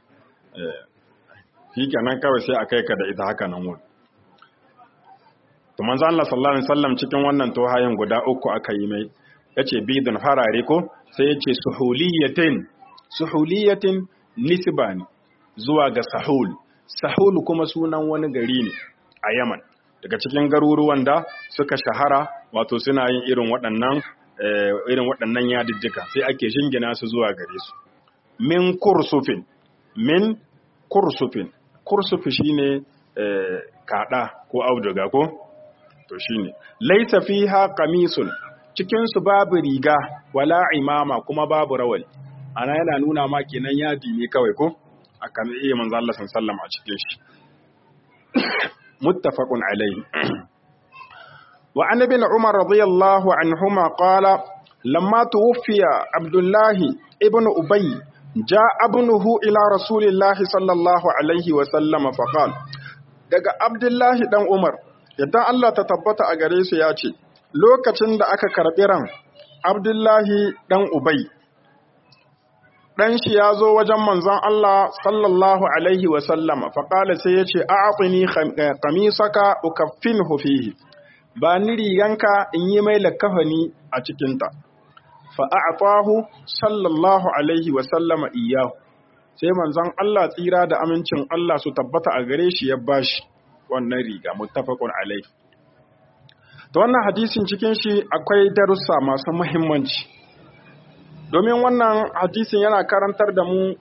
shi kenan kawai sai a kai ka da ita haka nan wuri to manzo Allah sallallahu alaihi wasallam cikin wannan tohayin guda uku aka yi mai yace bidun farare ko sai yace suhuliyatin suhuliyatin nisbani zuwa ga sahul sahul kuma sunan wani gari ne a Yaman daga cikin garuruwan da suka shahara wato suna yin irin waɗannan irin waɗannan yadijjika sai ake shingina su zuwa gare su min kursufin min kursufin kursufi shine kada ko auduga ko to shine laisa fiha qamisun cikin su babu riga wala imama kuma babu rawani ana yana nuna ma kenan yadi ne kawai ko akan iya manzo Allah sallallahu a cikin shi muttafaqun alayhi wa an ibn umar radiyallahu anhuma qala lamma tuwfiya abdullah ibn ubay جاء ابنه إلى رسول الله صلى الله عليه وسلم فقال daga Abdullahi dan Umar yadda Allah ta tabbata a gare su ya ce lokacin da aka karɓi ran Abdullahi dan Ubay dan shi ya zo wajen manzon Allah sallallahu alaihi wa sallama faqala sai ya ce a'tini qamisaka ukaffinhu fihi ba ni riganka in yi mai lakafani a cikinta fa'a'afahu sallallahu alaihi wasallama iyahu sai manzon Allah tsira da amincin Allah su tabbata a gare shi ya bashi wannan riga muttafaqun alaihi to wannan hadisin cikin shi akwai darussa masu muhimmanci domin wannan hadisin yana karantar da mu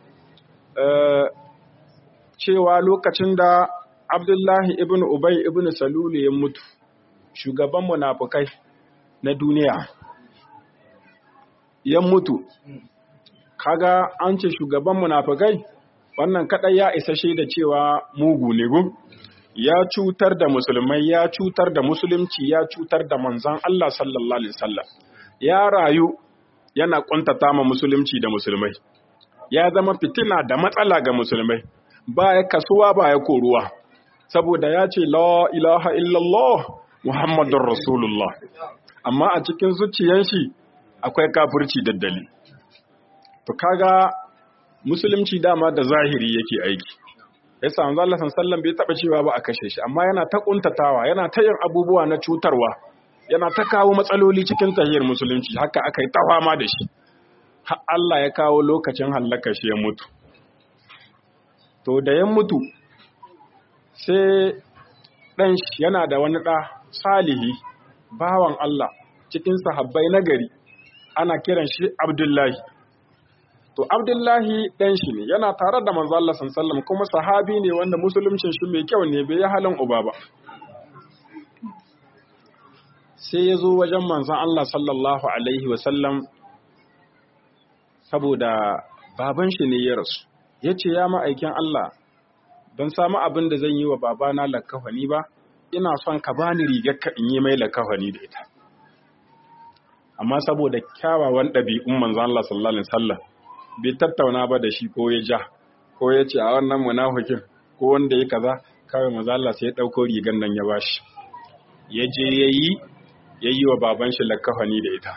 cewa lokacin da Abdullahi ibn Ubay ibn Salulu ya mutu shugaban munafukai na duniya ya mutu kaga an ce shugaban munafikai wannan kadai ya isa shaida cewa mugu ne gu ya cutar da musulmai ya cutar da musulunci ya cutar da manzon Allah sallallahu alaihi wasallam ya rayu yana kuntata ma musulunci da musulmai ya zama fitina da matsala ga musulmai ba ya kasuwa ba ya koruwa saboda ya ce la ilaha illallah muhammadur rasulullah amma a cikin zuciyar shi akwai kafirci daddali to kaga musulunci dama da zahiri yake aiki yasa manzo Allah sallallahu bai taba cewa ba a kashe shi amma yana ta kuntatawa yana ta yin abubuwa na cutarwa yana ta kawo matsaloli cikin tahiyar musulunci haka aka yi ta fama da shi har Allah ya kawo lokacin hallaka shi ya mutu to da ya mutu sai dan shi yana da wani da salihi bawan Allah cikin sahabbai na gari ana kiran shi Abdullahi. To Abdullahi ɗan shi ne yana tare da manzo Allah sallallahu kuma sahabi ne wanda musuluncin shi mai kyau ne bai yi halin uba ba. Sai ya zo wajen manzon Allah sallallahu alaihi wasallam saboda baban shi ne ya rasu. Ya ce ya ma'aikin Allah ban samu abin da zan yi wa babana lakafani ba, ina son ka bani rigar ka in yi mai lakafani da ita. amma saboda kyawawan ɗabi'un manzan Allah sallallahu alaihi wasallam bai tattauna ba da shi ko ya ja ko ya ce a wannan munafikin ko wanda ya kaza kawai manzan Allah sai ya ɗauko rigan nan ya bashi ya je ya yi ya yi wa baban shi lakafani da ita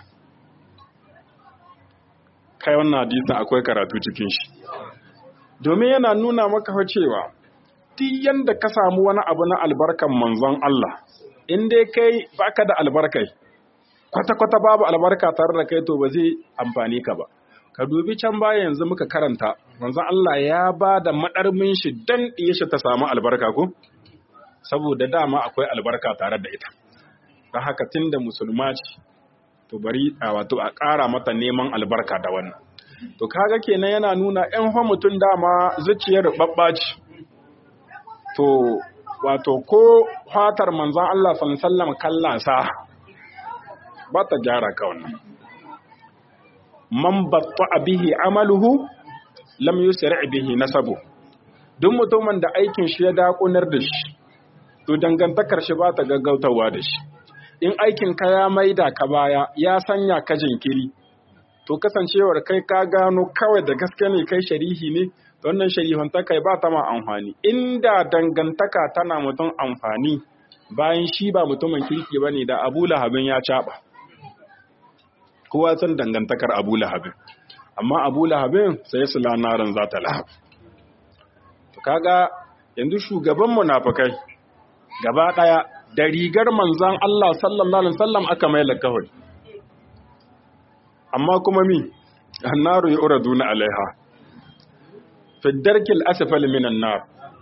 kai wannan hadisin akwai karatu cikin shi domin yana nuna maka cewa duk yanda ka samu wani abu na albarkan manzon Allah in dai kai baka da albarkai kwata-kwata babu albarka tare da kai to ba zai amfani ka ba ka dubi can baya yanzu muka karanta manzon Allah ya ba da madarmin shi dan shi ta samu albarka ko saboda dama akwai albarka tare da ita don haka tunda musulma ce to bari a wato a ƙara mata neman albarka da wannan to kaga kenan yana nuna ƴan fa mutum dama zuciyar babba ce to wato ko fatar manzon Allah sallallahu alaihi wasallam kallansa ba ta gyara ka wannan man batta bihi amaluhu lam yusri bihi nasabu duk mutumin da aikin shi ya dakunar da shi to dangantakar shi ba ta gaggautawa da shi in aikin ka ya maida ka baya ya sanya ka jinkiri to kasancewar kai ka gano kawai da gaske ne kai sharihi ne to wannan sharihun ta kai ba ta ma amfani inda dangantaka tana mutum amfani bayan shi ba mutumin kirki bane da Abu Lahabin ya caba kowa san dangantakar Abu Lahabin amma Abu Lahabin sai su lanarin za ta lahab to kaga yanzu shugaban munafikai gaba daya da rigar manzan Allah sallallahu alaihi wasallam aka mai lakahul amma kuma mi annaru yuraduna alaiha fi darkil asfali minan nar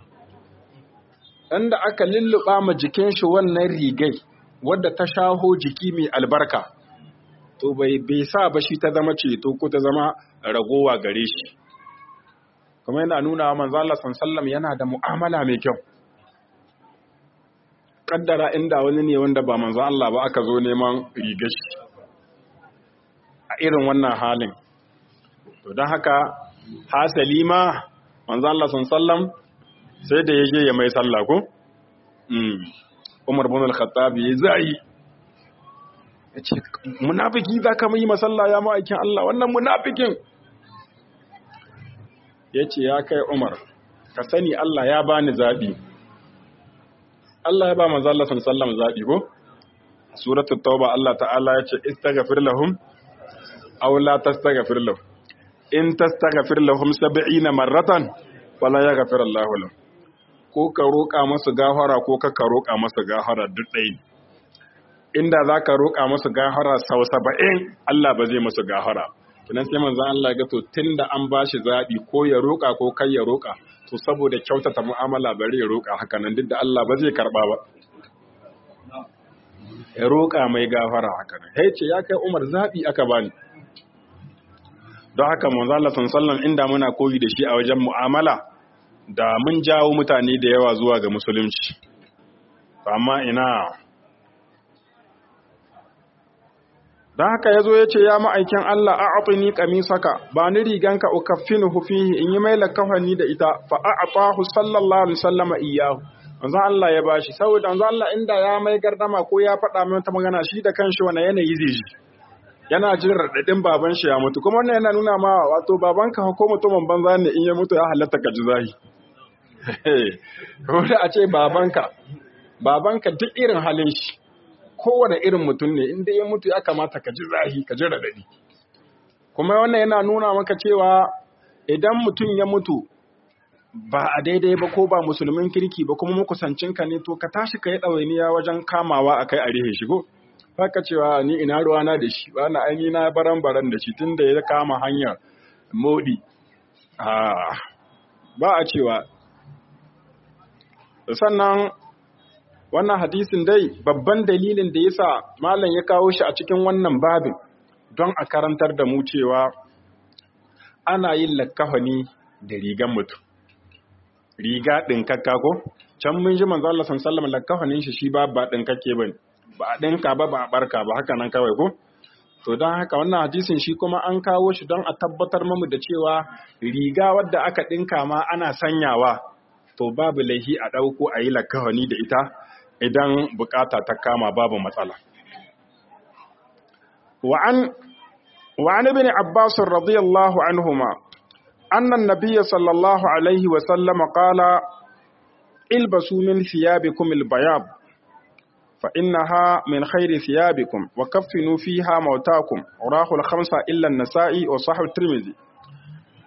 inda aka lulluba ma jikin shi wannan rigai wadda ta shaho jiki mai albarka to bai bai sa ba shi ta zama ceto ko ta zama ragowa gare shi kuma yana nuna wa manzo Allah sallallahu yana da mu'amala mai kyau kaddara inda wani ne wanda ba manzo Allah ba aka zo neman rigar shi a irin wannan halin to don haka hasali ma manzo Allah sallallahu sai da yaje ya mai sallah ko Umar bin al-Khattab ya zai yace munafiki zaka mai masalla ya ma'aikin Allah wannan munafikin yace ya kai Umar ka sani Allah ya bani zabi Allah ya ba manzo Allah sallallahu zabi ko suratul tauba Allah ta'ala yace istaghfir lahum aw la tastaghfir lahum in tastaghfir lahum 70 marratan wala yaghfir Allah lahum ko ka roƙa masu gafara ko ka ka roƙa masu gafara duk ɗaya inda za ka roƙa masu gafara sau saba'in Allah ba zai masu gafara kinan sai manzan Allah ga to tun da an ba shi zaɓi ko ya roƙa ko kai ya roƙa to saboda kyautata mu'amala bari ya roƙa haka nan duk da Allah ba zai karɓa ba ya roƙa mai gafara haka nan hey ce ya kai Umar zaɓi aka bani don haka manzan Allah sallallahu inda muna koyi da shi a wajen mu'amala da mun jawo mutane da yawa zuwa ga musulunci amma ina don haka ya zo ya ce ya ma'aikin Allah a aƙini ƙamisaka ba ni riganka ukaffinu hufihi in yi mai lakafani da ita fa a aƙahu sallallahu alaihi sallama iyahu wanzan Allah ya bashi saboda wanzan Allah inda ya mai gardama ko ya faɗa mai wata magana shi da kanshi wani yanayi zai ji yana jin raɗaɗin baban shi ya mutu kuma wannan yana nuna ma wato babanka ko mutumin banza ne in ya mutu ya halatta ka ji zahi Wanda a ce babanka, babanka duk irin halin shi, kowane irin mutum ne, inda ya mutu ya kamata ka ji zahi, ka ji raɗaɗi. Kuma wannan yana nuna maka cewa idan mutum ya mutu ba a daidai ba ko ba musulmin kirki ba kuma makusancinka ne to ka tashi ka yi ɗawainiya wajen kamawa a kai a rihe shigo. Haka cewa ni ina ruwana da shi, ba na aini na baran baran da shi tun da ya kama hanyar modi. Ba a cewa sannan wannan hadisin dai babban dalilin da yasa malam ya kawo shi a cikin wannan babin don a karantar da mu cewa ana yin lakkafani da rigan mutum riga ɗinkakka ko can mun ji manzo Allah sallallahu alaihi lakkafanin shi shi ba ba ɗinkakke bane ba a ɗinka ba ba a barka ba haka nan kawai ko to don haka wannan hadisin shi kuma an kawo shi don a tabbatar mamu da cewa riga wadda aka ɗinka ma ana sanyawa to babu laihi a ɗauko a yi lakawani da ita idan bukata ta kama babu matsala. Wa'an ibn Abbas radiyallahu anhuma annan nabiyya sallallahu alaihi wa sallama qala ilbasu min thiyabikum albayab fa innaha min khairi thiyabikum wa kaffinu fiha mautakum rahu al-khamsa illa an-nasa'i wa sahih tirmidhi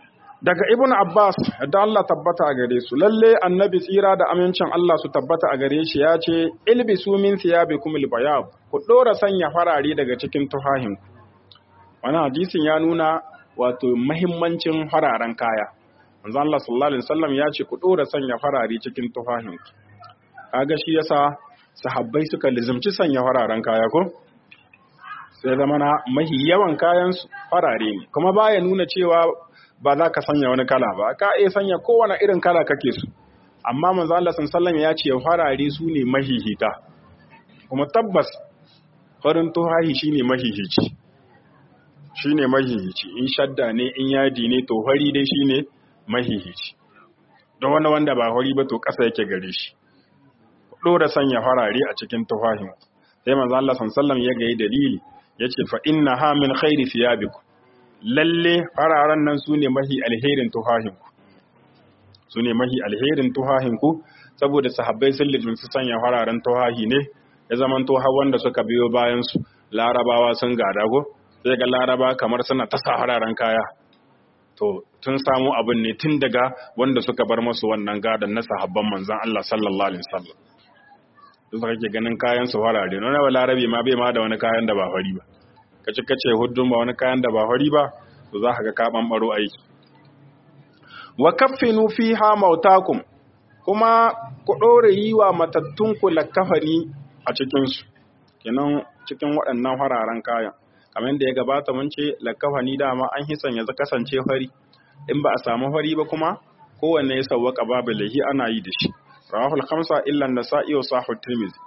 daga ibn abbas da Allah tabbata a gare su lalle annabi tsira da amincin Allah su tabbata a gare shi ya ce ilbisu min thiyabikum albayab ku dora sanya farare daga cikin tuhahin wannan hadisin ya nuna wato muhimmancin fararen kaya manzo Allah sallallahu alaihi wasallam ya ce ku dora sanya farare cikin tuhahin kaga shi yasa sahabbai suka lizumci sanya fararen kaya ko sai zama na mahi yawan kayan su farare ne kuma baya nuna cewa ba za ka sanya wani kala ba ka iya sanya kowane irin kala kake su amma manzo Allah sallallahu ya ce farare su ne mahihita kuma tabbas farin tuhahi shine mahihici shine mahihici in shadda ne in yadi ne to fari dai shine mahihici don wani wanda ba fari ba to ƙasa yake gare shi dora sanya farare a cikin tuhahin sai manzo Allah sallallahu ya ga dalili yace fa inna ha min khairi thiyabikum lalle fararen nan su ne mahi alherin tuhahinku su ne mahi alherin tuhahinku saboda sahabbai sun su sanya fararen tuhahi ne ya zaman tuha wanda suka biyo bayan su larabawa sun gada go sai ga laraba kamar suna ta sa fararen kaya to tun samu abin ne tun daga wanda suka bar masu wannan gadan na sahabban manzon Allah sallallahu alaihi wasallam duk kake ganin kayan su farare nuna wa larabi ma bai ma da wani kayan da ba fari ba kace kace huddun ba wani kayan da ba fari ba to za ka ga ka bambaro aiki wa kaffinu fiha mautakum kuma ku dore yi wa matattun ku lakafani a cikin su kenan cikin waɗannan fararen kayan kamar yadda ya gabata mun ce lakafani dama an hisan ya kasance fari in ba a samu fari ba kuma kowanne ya sawwaka babu lahi ana yi da shi rawahul khamsa illa an-nasa'i wa sahih tirmidhi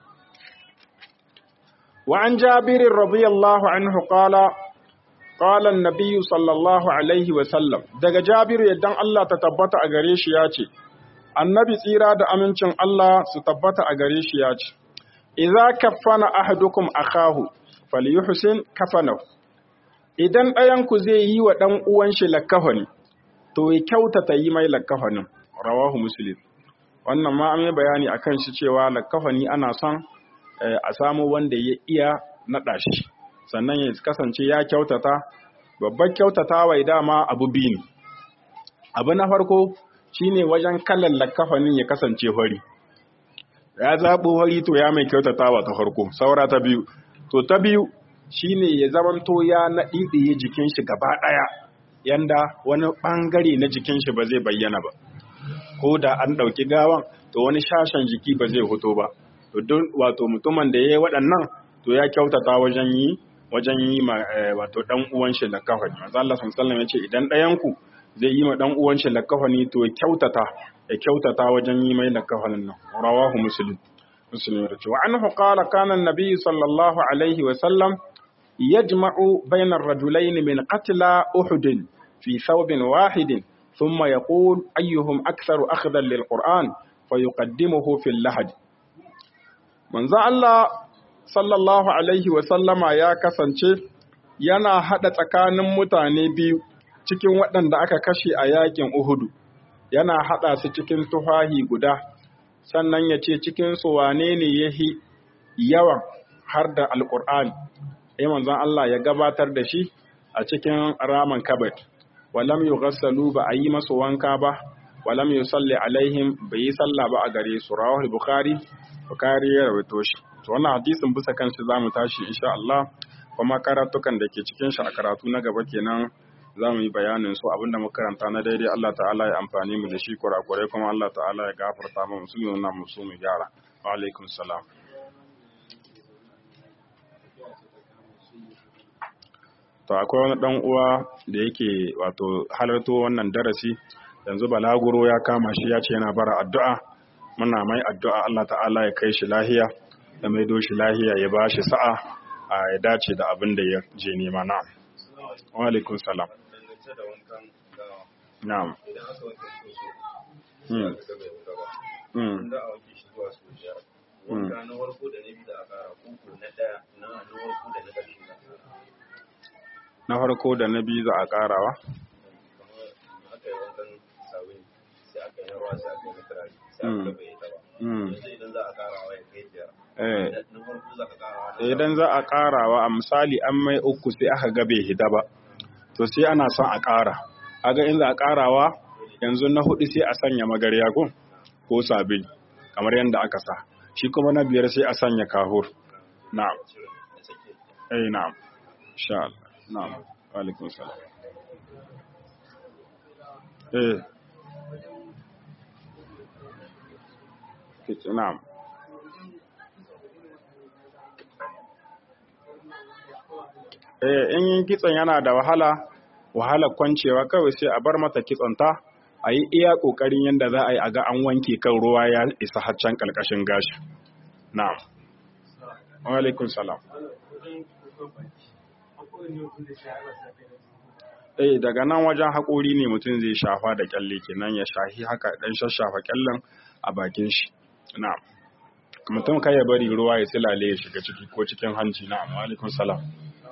وعن جابر رضي الله عنه قال قال النبي صلى الله عليه وسلم daga Jabir yaddan Allah ta tabbata a gare shi yace Annabi tsira da amincin Allah su tabbata a gare shi yace idza kaffana ahadukum akahu falyuhsin kafanahu idan ɗayan ku zai yi wa ɗan uwan shi lakafani to ya kyautata yi mai lakafanin rawahu muslim wannan ma an yi bayani akan shi cewa lakafani ana son a samu wanda ya iya naɗa shi sannan ya kasance ya kyautata babbar kyautata wai dama abu biyu ne abu na farko shine wajen kallon lakafanin ya kasance hori ya zaɓo hori to ya mai kyautatawa ta farko saura ta biyu to ta biyu shine ya zamanto ya naɗiɗiye jikin shi gaba ɗaya yanda wani ɓangare na jikin shi ba zai bayyana ba ko da an ɗauki gawan to wani shashen jiki ba zai hoto ba to duk wato mutumin da ya yi waɗannan to ya kyautata wajen yi wajen yi ma wato dan uwan shi lakafani manzo Allah sallallahu alaihi ce idan ɗayan ku zai yi ma dan uwan shi lakafani to ya kyautata ya kyautata wajen yi mai lakafanin nan rawahu muslim muslim ya ce wa anhu qala kana an-nabi sallallahu alaihi wa sallam yajma'u bayna ar-rajulayn min qatla uhud fi thawbin wahidin ثم يقول أيهم أكثر أخذا للقرآن فيقدمه في اللحد manzo Allah sallallahu alaihi wasallama ya kasance yana haɗa tsakanin mutane biyu cikin waɗanda aka kashe a yakin Uhudu yana haɗa su cikin tufahi guda sannan ya ce cikin su wane ne yahi yawan har da alƙur'ani sai manzon Allah ya gabatar da shi a cikin raman kabat walam yughassalu ba a yi masu wanka ba walam yusalli alaihim bai yi sallah ba a gare su rawahul bukhari Bukari ya rawaito shi. To wannan hadisin bisa kan shi zamu tashi insha Allah kuma karatukan da ke cikin shi a karatu na gaba kenan za mu yi bayanin su abinda muka karanta na daidai Allah ta'ala ya amfani mu da shi kurakurai kuma Allah ta'ala ya gafarta mu su nuna mu su mu gyara. Wa alaikum salam. To akwai wani dan uwa da yake wato halarto wannan darasi yanzu balaguro ya kama shi ya ce yana bara addu'a muna mai addu'a Allah ta'ala ya kai shi lahiya da mai shi lahiya ya ba shi sa'a a ya dace da abin da ya je nema na. Wa alaikun salam. Na'am. Na farko da na biyu za a ƙarawa? Idan za a ƙarawa a misali an mai uku sai aka gabe hida ba, to sai ana son a ƙara. aga in za a karawa yanzu na hudu sai a sanya magarya ko ko sabil kamar yadda aka sa shi kuma na biyar sai a sanya kahur na'am eh na'am insha Allah na'am wa alaikum salam eh na'am eh in yin kitson yana da wahala wahalar kwancewa kawai sai a bar mata kitsonta a yi iya ƙoƙarin yadda za a yi a ga an wanke kan ruwa ya isa haccan ƙarƙashin gashi na'am alaikun salam eh daga nan wajen haƙori ne mutum zai shafa da kyalle kenan ya shahi haka ɗan shashafa kyallen a bakin shi na'am mutum kai ya bari ruwa ya silale ya shiga ciki ko cikin hanci na'am alaikun salam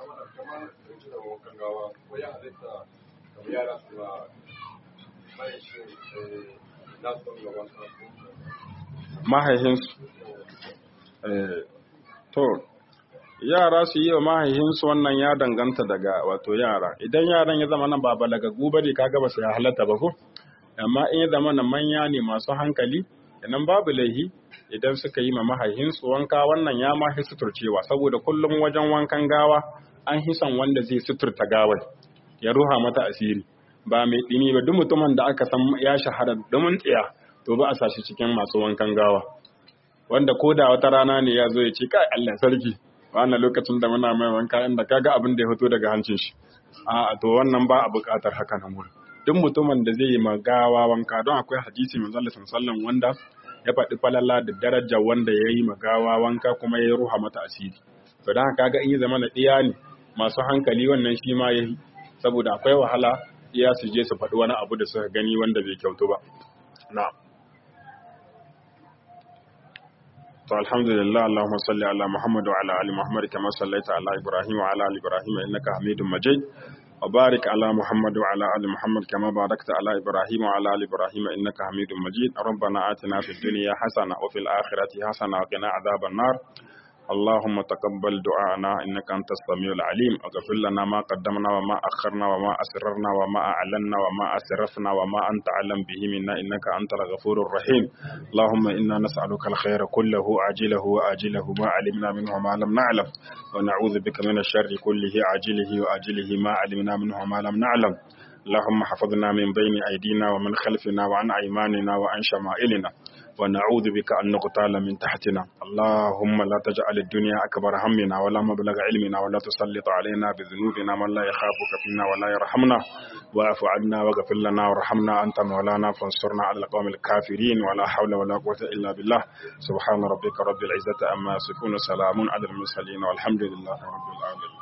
mahaihinsu to yara su yi wa mahaihinsu wannan ya danganta daga wato yara idan yaran ya zama nan ba balagagu ba ne kaga ba su ya halatta ba ko amma in ya zama nan manya ne masu hankali idan babu laihi idan suka yi ma mahaihinsu wanka wannan ya ma fi suturcewa saboda kullum wajen wankan gawa an hisan wanda zai suturta gawar ya ruha mata asiri ba mai ɗini ba duk mutumin da aka san ya shahara domin tsaya to ba a sashi cikin masu wankan gawa wanda ko da wata rana ne ya zo ya ce kai Allah sarki wannan lokacin da muna mai wanka inda kaga abin da ya fito daga hancin shi a to wannan ba a buƙatar haka nan wurin duk mutumin da zai yi ma gawa wanka don akwai hadisi manzo Allah sallallahu wanda ya faɗi falala da daraja wanda ya yi ma gawa wanka kuma ya ruha mata asiri to dan kaga in yi zama na ɗiya ne masu hankali wannan shi ma yayi saboda akwai wahala iya su je su faɗi wani abu da suka gani wanda bai kyautu ba na'am to alhamdulillah allahumma salli ala muhammad wa ala ali muhammad kama sallaita ala ibrahim wa ala ali ibrahim innaka hamidum majid wa barik ala muhammad wa ala ali muhammad kama barakta ala ibrahim wa ala ali ibrahim innaka hamidum majid rabbana atina fid dunya hasana wa fil akhirati hasana wa qina adhaban nar اللهم تقبل دعاءنا إنك أنت السميع العليم اغفر لنا ما قدمنا وما أخرنا وما أسررنا وما أعلنا وما أسرفنا وما أنت أعلم به منا إنك أنت الغفور الرحيم اللهم إنا نسألك الخير كله عاجله وآجله ما علمنا منه وما لم نعلم ونعوذ بك من الشر كله عاجله وآجله ما علمنا منه وما لم نعلم اللهم حفظنا من بين أيدينا ومن خلفنا وعن أيماننا وعن شمائلنا ونعوذ بك أن نغتال من تحتنا اللهم لا تجعل الدنيا أكبر همنا ولا مبلغ علمنا ولا تسلط علينا بذنوبنا من لا يخافك فينا ولا يرحمنا واعف عنا واغفر لنا وارحمنا أنت مولانا فانصرنا على القوم الكافرين ولا حول ولا قوة إلا بالله سبحان ربك رب العزة أما يصفون سلام على المرسلين والحمد لله رب العالمين